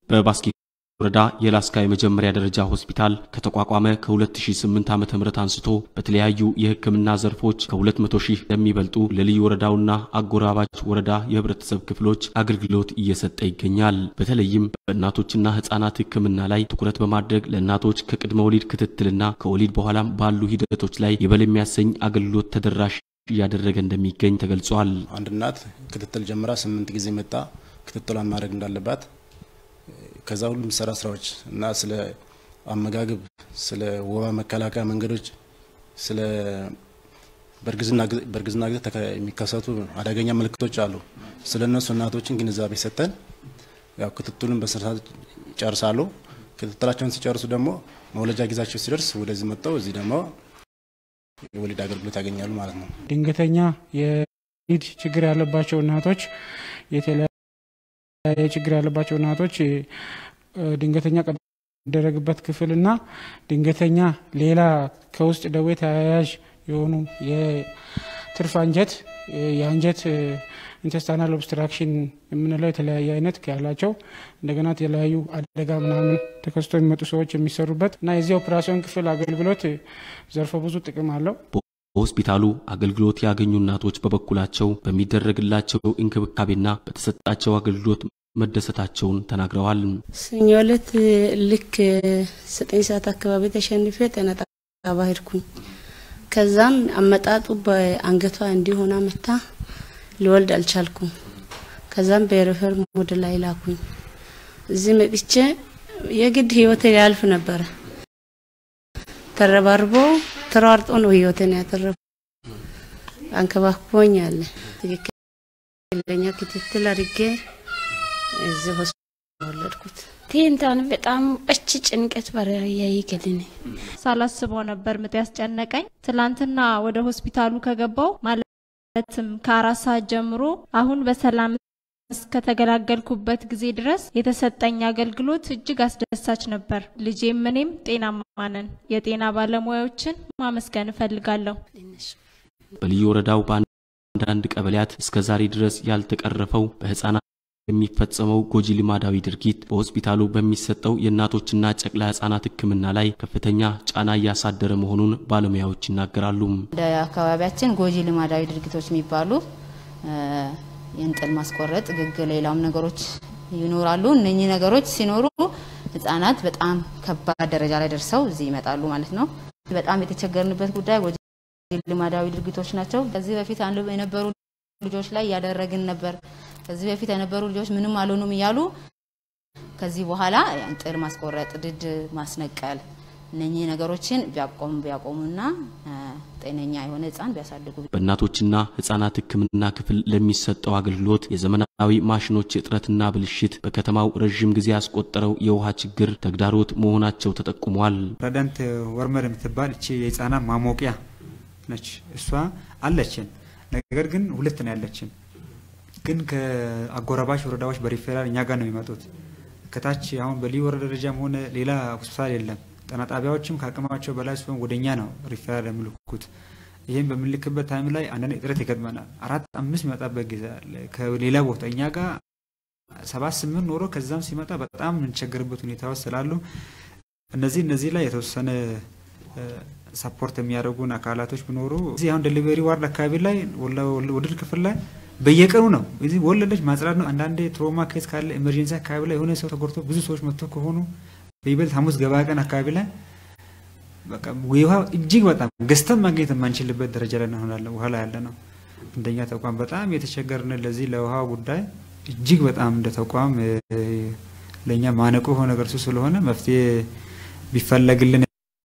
በባስኬት ወረዳ የላስካ የመጀመሪያ ደረጃ ሆስፒታል ከተቋቋመ ከ2008 ዓ.ም አንስቶ በተለያዩ የሕክምና ዘርፎች ከ200 ሺህ ለሚበልጡ ለልዩ ወረዳውና አጎራባች ወረዳ የህብረተሰብ ክፍሎች አገልግሎት እየሰጠ ይገኛል። በተለይም በእናቶችና ህጻናት ሕክምና ላይ ትኩረት በማድረግ ለእናቶች ከቅድመ ወሊድ ክትትልና ከወሊድ በኋላም ባሉ ሂደቶች ላይ ይበል የሚያሰኝ አገልግሎት ተደራሽ እያደረገ እንደሚገኝ ተገልጿል። አንድ እናት ክትትል ጀምራ ስምንት ጊዜ መጣ ክትትሏን ማድረግ እንዳለባት ከዛ ሁሉ የሚሰራ ስራዎች እና ስለ አመጋገብ፣ ስለ ወባ መከላከያ መንገዶች፣ ስለ በእርግዝና ጊዜ የሚከሰቱ አደገኛ ምልክቶች አሉ። ስለ እነሱ እናቶችን ግንዛቤ ሰጠን ያው ክትትሉን በስርዓት ይጨርሳሉ። ክትትላቸውን ሲጨርሱ ደግሞ መውለጃ ጊዜያቸው ሲደርስ ወደዚህ መጥተው እዚህ ደግሞ የወሊድ አገልግሎት ያገኛሉ ማለት ነው። ድንገተኛ የወሊድ ችግር ያለባቸው እናቶች የተለያየ ችግር ያለባቸው እናቶች ድንገተኛ ቀዶ የሚደረግበት ክፍልና ድንገተኛ ሌላ ከውስጥ ደዌ ተያያዥ የሆኑ የትርፍ አንጀት የአንጀት ኢንተስታናል ኦብስትራክሽን የምንለው የተለያየ አይነት ያላቸው እንደገና የተለያዩ አደጋ ምናምን ተከስቶ የሚመጡ ሰዎች የሚሰሩበት እና የዚህ ኦፕራሲዮን ክፍል አገልግሎት ዘርፈ ብዙ ጥቅም አለው። በሆስፒታሉ አገልግሎት ያገኙ እናቶች በበኩላቸው በሚደረግላቸው እንክብካቤና በተሰጣቸው አገልግሎት መደሰታቸውን ተናግረዋል። ሰኞ ዕለት ልክ ዘጠኝ ሰዓት አካባቢ ተሸንፌ ጤና ጣቢያ ሄድኩኝ። ከዛም አመጣጡ በአንገቷ እንዲሆና መታ ልወልድ አልቻልኩም። ከዛም በሬፈር ወደ ላይ ላኩኝ። እዚህ መጥቼ የግድ ህይወቴ ሊያልፍ ነበረ። ተረባርቦ ተሯርጦ ነው ህይወቴን ያተረፉ። አንከባክቦኝ አለ ትክክለኛ ክትትል አድርጌ እዚህ ሆስፒታል ወለድኩት። ቴንታን በጣም እች ጭንቀት በረያይ ገልን ሳላስበው ነበር ምጥ ያስጨነቀኝ። ትላንትና ወደ ሆስፒታሉ ከገባው ማለትም ከአራት ሰዓት ጀምሮ አሁን በሰላም እስከተገላገልኩበት ጊዜ ድረስ የተሰጠኝ አገልግሎት እጅግ አስደሳች ነበር። ልጄም እኔም ጤናማ ነን። የጤና ባለሙያዎችን ማመስገን እፈልጋለሁ። በልዩ ወረዳው በአንዳንድ ቀበሌያት እስከ ዛሬ ድረስ ያልተቀረፈው በህፃናት የሚፈጸመው ጎጂ ልማዳዊ ድርጊት በሆስፒታሉ በሚሰጠው የእናቶችና ጨቅላ ህጻናት ሕክምና ላይ ከፍተኛ ጫና እያሳደረ መሆኑን ባለሙያዎች ይናገራሉ። እንደ አካባቢያችን ጎጂ ልማዳዊ ድርጊቶች የሚባሉ የእንጥል ማስቆረጥ፣ ግግ፣ ሌላም ነገሮች ይኖራሉ። እነኚህ ነገሮች ሲኖሩ ህጻናት በጣም ከባድ ደረጃ ላይ ደርሰው እዚህ ይመጣሉ ማለት ነው። በጣም የተቸገርንበት ጉዳይ ጎጂ ልማዳዊ ድርጊቶች ናቸው። ከዚህ በፊት የነበሩ ልጆች ላይ እያደረግን ነበር። ከዚህ በፊት የነበሩ ልጆች ምንም አልሆኑም እያሉ ከዚህ በኋላ እንጥል ማስቆረጥ፣ ድድ ማስነቀል እነኚህ ነገሮችን ቢያቆሙ ቢያቆሙና ጤነኛ የሆነ ህፃን ቢያሳድጉ። በእናቶችና ህጻናት ህክምና ክፍል ለሚሰጠው አገልግሎት የዘመናዊ ማሽኖች እጥረትና ብልሽት በከተማው ረዥም ጊዜ ያስቆጠረው የውሃ ችግር ተግዳሮት መሆናቸው ተጠቁሟል። ረዳንት ወርመር የምትባል እቺ የህፃናት ማሞቂያ ነች። እሷ አለችን፣ ነገር ግን ሁለት ነው ያለችን ግን ከአጎራባች ወረዳዎች በሪፌራል እኛ ጋር ነው የሚመጡት። ከታች አሁን በልዩ ወረዳ ደረጃም ሆነ ሌላ ሆስፒታል የለም። ጤና ጣቢያዎችም ከአቅማቸው በላይ ሲሆን ወደኛ ነው ሪፌራል የሚልኩት። ይህም በምንልክበት ታይም ላይ አንዳንድ እጥረት ይገጥመናል። አራት አምስት የሚመጣበት ጊዜ አለ ከሌላ ቦታ እኛ ጋር ሰባት ስምንት ኖሮ ከዛም ሲመጣ በጣም የምንቸገርበት ሁኔታዎች ስላሉ እነዚህ እነዚህ ላይ የተወሰነ ሰፖርት የሚያደርጉን አካላቶች ቢኖሩ እዚህ አሁን ዴሊቨሪ ዋርድ አካባቢ ላይ ወለድ ክፍል ላይ በየቀኑ ነው እዚህ ወለደች ማጽዳት ነው። አንዳንዴ ትሮማ ኬስ ካለ ኤመርጀንሲ አካባቢ ላይ የሆነ ሰው ተጎድቶ ብዙ ሰዎች መጥቶ ከሆኑ በይበልጥ ሐሙስ ገበያ ቀን አካባቢ ላይ በቃ ውሃ እጅግ በጣም ገዝተን ማግኘት የማንችልበት ደረጃ ላይ እንሆናለን። ውሃ ላይ ያለ ነው። እንደኛ ተቋም በጣም የተቸገርን ለዚህ ለውሃ ጉዳይ እጅግ በጣም እንደ ተቋም ለእኛ ማነቆ የሆነ ነገር ስለሆነ መፍትሄ ቢፈለግልን